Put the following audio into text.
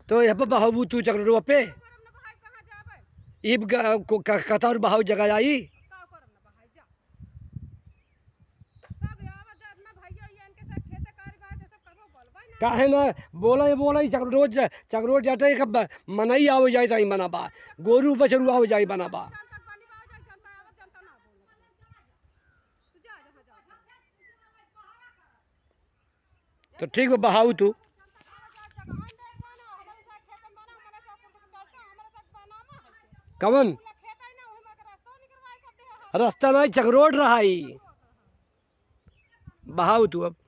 तो यहाँ पर बहाबू तू चक्रोटवा पे करम ना भाई कहाँ जाबे इब ग- को- क- कतार बहाव जगह आई का करम ना भाई जा सब आवा जा ना भैया ये इनके साथ खेते कारी बात सब करबो बोलबे ना काहे ना बोला ही बोला ही चक्रोट चक्रोट जाते कब मनाई आवे जाए ताई बनाबा गोरू बछरू आवे जाए बनाबा जनता बनी बा जाए जनता आवा जनता ना बोले तू जा जा जा तो ठीक बा बहाऊ तू कवन रास्ता नहीं चक्रोट रहा ही बहाऊ तू अब